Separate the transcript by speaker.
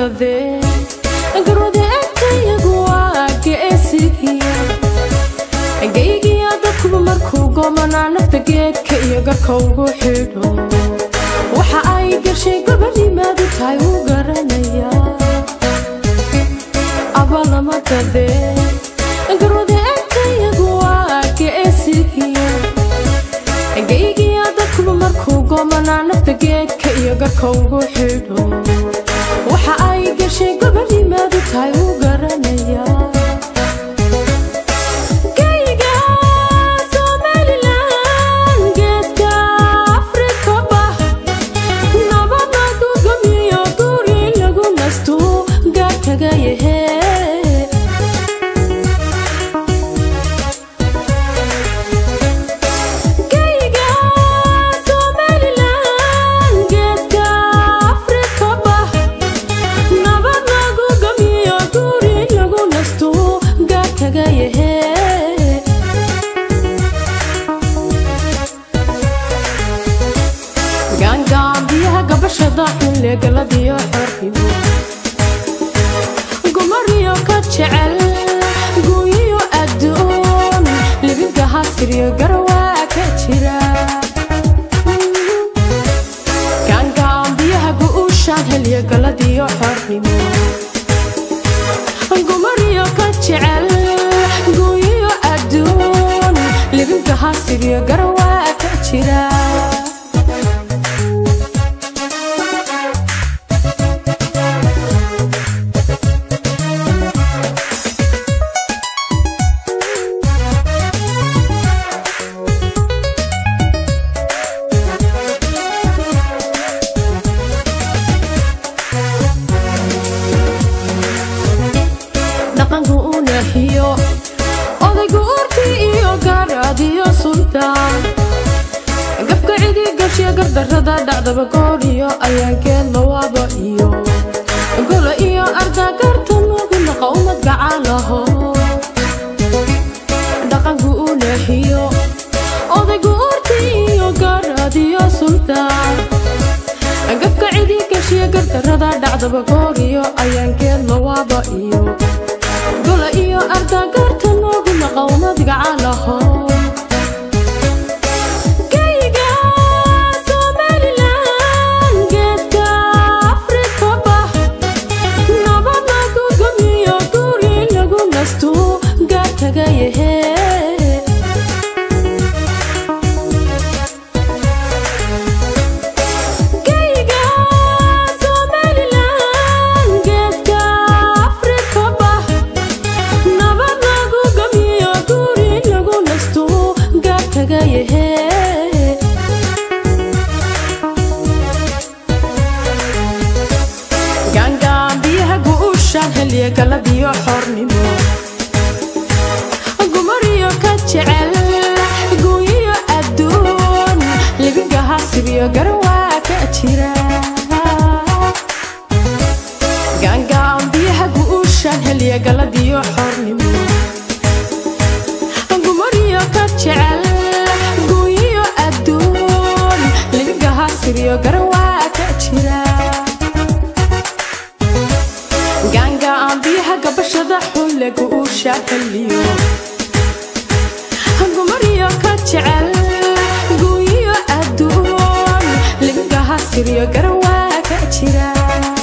Speaker 1: gadee garwade agtayagu waa geesigiya geygiya dadkuba markuu goomanaa nafta geedka iyo garka ugu xidho waxa ay gashay gabadhimaadu tahay uu garanayaa abalama gadee garwade agtayagu waa geesigiya geygiya dadkuba markuu goomanaa nafta geedka iyo garka ugu xidho waxa ay gashay gabadhimaadu tahay uu garanayaa Geyga Somaliland, geeska Afrikaba, nabad lagu gamiyo guri lagu nasto gaadhkaga yahee Geyga Somaliland, geeska Afrikaba, nabad lagu gamiyo guri lagu nasto gaadhkaga yahee gaangaambiyaha gabashada xunle galadiyo xornimo gumariyo ka jecel guuyiyo adduun libinka hasiriyo garawaa ka jira gaangaambiyaha gu'uushaan helyo galadiyo xornimo gumariyo ka jecel guuyiyo adduun libinka hasiriyo garawaa ka jira dhaqanku u nahiyo odaygu urti iyo gaadhaadiyo sultaan gafka cidi gashiya gardarrada dhacdaba gooriyo ayaankeed lawaaba iyo golo iyo ardaagarta noogu naqa umad gacalaho dhaqanku u nahiyo odaygu urti iyo gaadhaadiyo sultaan gafka cidi gashiya gardarrada dhacdaba gooriyo ayaankeed lawaaba iyo gola iyo ardaagarta noogu naqa umad gacalaho Geyga Somaliland, geeska Afrikaba, nabad lagu gamiyo guri lagu nasto gaadhkaga yahee Geyga Somaliland, geeska Afrikaba, nabad lagu gamiyo guri lagu nasto gaadhkaga yahee gaangaambiyaha gu'uushaan helya galadiyo xornimo gumariyo ka jecel guuyiyo adduun libinka hasiriyo garawaa ka jira gaangaambiyaha gu'uushaan helya galadiyo xornimo gumariyo ka jecel guuyiyo adduun libinka hasiriyo garawaa ka jira gaangaambiyaha gabashada xunle gu'uusha heliyo gumariyo ka jecel guuyiyo adduun libinka hasiriyo garawaa ka jira